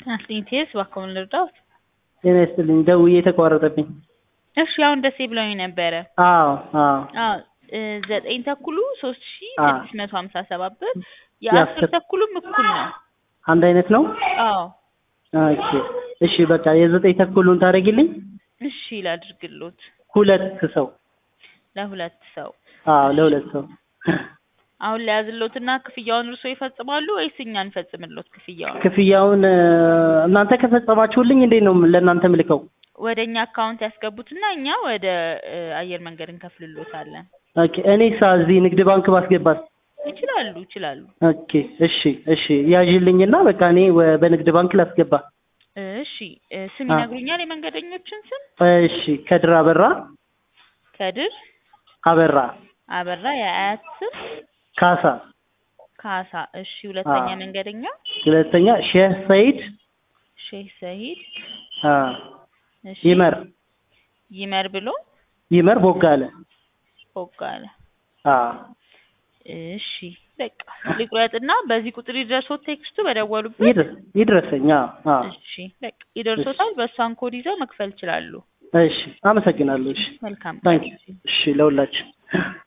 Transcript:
አስኒቴስ እባክዎን ልርዳዎት? ጤና ይስጥልኝ ደውዬ ተቋረጠብኝ። እሺ አሁን ደሴ ብለውኝ ነበረ። አዎ አዎ አዎ እ ዘጠኝ ተኩሉ ሶስት ሺ አዎ። ስድስት መቶ ሀምሳ ሰባት ብር የአስር የአስር- ተኩሉም እኩል ነው። አንድ አይነት ነው። አዎ ኦኬ እሺ በቃ የዘጠኝ ተኩሉን ታደርጊልኝ። እሺ ላድርግሎት ሁለት ሰው ለሁለት ሰው አዎ ለሁለት ሰው አሁን ለያዝሎትና ክፍያውን እርስዎ ይፈጽማሉ ወይስ እኛ እንፈጽምሎት ክፍያውን? ክፍያውን እ፣ እናንተ ከፈጸማችሁልኝ እንዴት ነው ለእናንተ ምልከው? ወደ እኛ አካውንት ያስገቡትና እኛ ወደ እ፣ አየር መንገድ እንከፍልሎታለን። ኦኬ እኔሳ እዚህ ንግድ ባንክ ባስገባት? ይችላሉ ይችላሉ። ኦኬ እሺ እሺ ያዥልኝና በቃ እኔ ወ- በንግድ ባንክ ላስገባ። እሺ እ፣ ስም አ- ይነግሩኛል የመንገደኞችን ስም? እሺ ከድር አበራ ከድር አበራ አበራ፣ የአያት ስም ካሳ፣ ካሳ። እሺ ሁለተኛ አ- መንገደኛ ሁለተኛ ሼህ ሰይድ ሼህ ሰሂድ አ፣ እሺ ይመር ይመር ብሎ ይመር ቦጋለ ቦጋለ። አ፣ እሺ በቃ ልቁረጥና በዚህ ቁጥር ይደርሶት ቴክስቱ በደወሉበት። ይድረስ ይድረሰኝ። አ፣ አ፣ እሺ በቃ ይደርሶታል። በእሷን ኮድ ይዘው መክፈል ይችላሉ። እሺ አመሰግናለሁ። እሺ መልካም ታንክ እሺ ለሁላችን